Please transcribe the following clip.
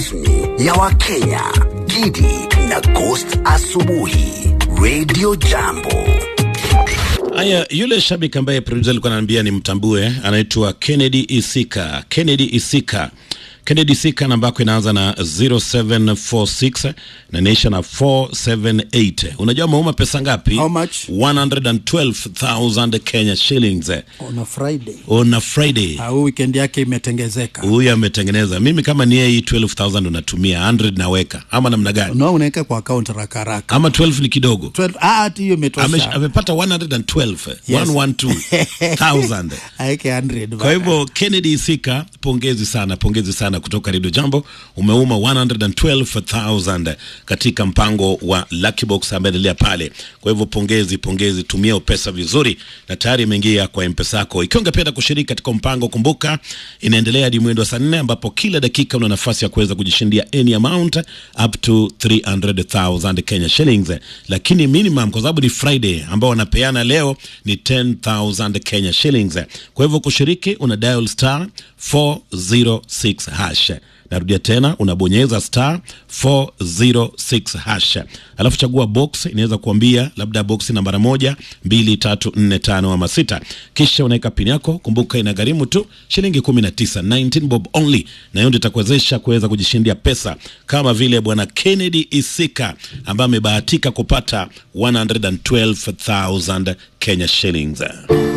rasmi ya Wakenya, Gidi na Ghost Asubuhi, Radio Jambo. Haya, yule shabiki ambaye producer alikuwa ananiambia nimtambue anaitwa Kennedy Isika. Kennedy Isika. Kennedy Isika namba yako inaanza na 0746 na inaisha na 478. Unajua umeuma pesa ngapi? How much? 112,000 Kenya shillings on a Friday. on a Friday. Au weekend yake imetengezeka. Huyu ametengeneza. Mimi kama ni yeye 12,000 unatumia 100 naweka ama namna gani? No, unaweka kwa account raka haraka. Ama 12 ni kidogo. 12 ah, ati hiyo Ame, imetosha. amepata 112 Yes. 112,000. Aeke 100. Kwa hivyo Kennedy Isika, pongezi sana, pongezi sana kutoka Radio Jambo. Umeuma 112,000 katika mpango wa Lucky Box ambaye endelea pale. Kwa hivyo pongezi, pongezi, tumia hiyo pesa vizuri, na tayari imeingia kwa M-Pesa yako. Ikiwa ungependa kushiriki katika mpango, kumbuka inaendelea hadi mwendo wa saa nne ambapo kila dakika una nafasi ya kuweza kujishindia any amount up to 300,000 Kenya shillings, lakini minimum kwa sababu ni Friday ambao wanapeana leo ni 10,000 Kenya shillings. Kwa hivyo kushiriki una dial star 406 hash. Narudia tena, unabonyeza star 406 hash, alafu chagua box. Inaweza kuambia labda box nambara moja, mbili, tatu, nne, tano ama sita, kisha unaweka pin yako. Kumbuka inagharimu tu shilingi 19, 19 bob only, na hiyo ndio itakuwezesha kuweza kujishindia pesa kama vile bwana Kennedy Isika ambaye amebahatika kupata 112,000 Kenya shillings.